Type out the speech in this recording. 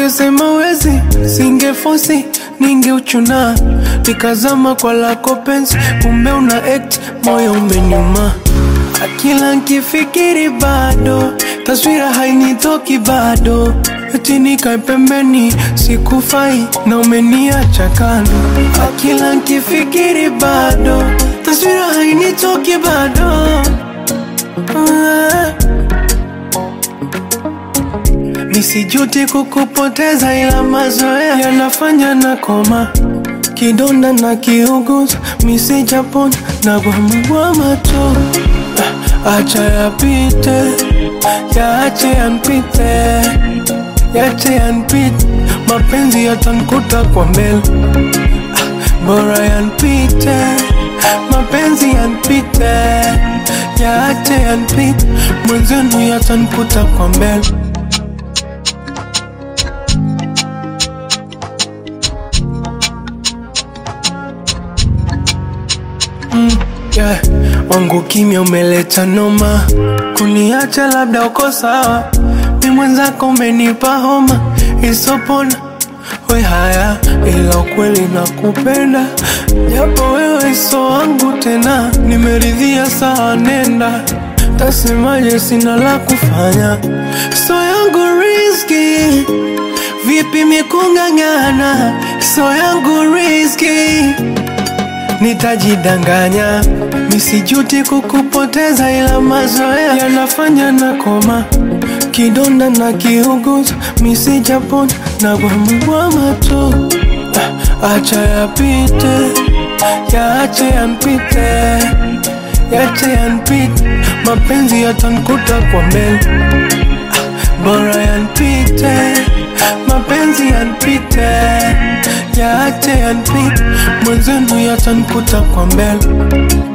Ungesema wezi, singefosi, ningeuchuna nikazama kwa lako penzi, kumbe una act, moyo umenyuma. Akila nkifikiri bado, taswira hainitoki bado, eti nikae pembeni, sikufai na umeniacha kando. Akila nkifikiri bado, taswira hainitoki bado Ah. Nisijuti kukupoteza ila mazoea yanafanya na koma kidonda na kiuguza misijapona na gwamagwama tu Ah, acha yapite yaache yanpite yache yanpite mapenzi yatankuta kwa mbele Ah, bora yanpite mapenzi yanpite yaache yanpite mwenzenu yatankuta kwa mbele yeah. Wangu kimya umeleta noma, kuniacha labda uko sawa, mi mwenzako umenipa homa isopona we haya, ila ukweli nakupenda, japo wewe so wangu tena, nimeridhia sawa, nenda tasemaje, sina la kufanya, so yangu riski vipi mikung'ang'ana, so yangu riski nitajidanganya nisijuti kukupoteza, ila mazoea yanafanya na koma kidonda na kiuguza misijapona na gwamagwama tu Ah, acha yapite yaache yanpite yache yanpite mapenzi yatankuta kwa mbele Ah, bora yanpite mapenzi yanpite yaache yanpite mwenzenu yatankuta kwa mbele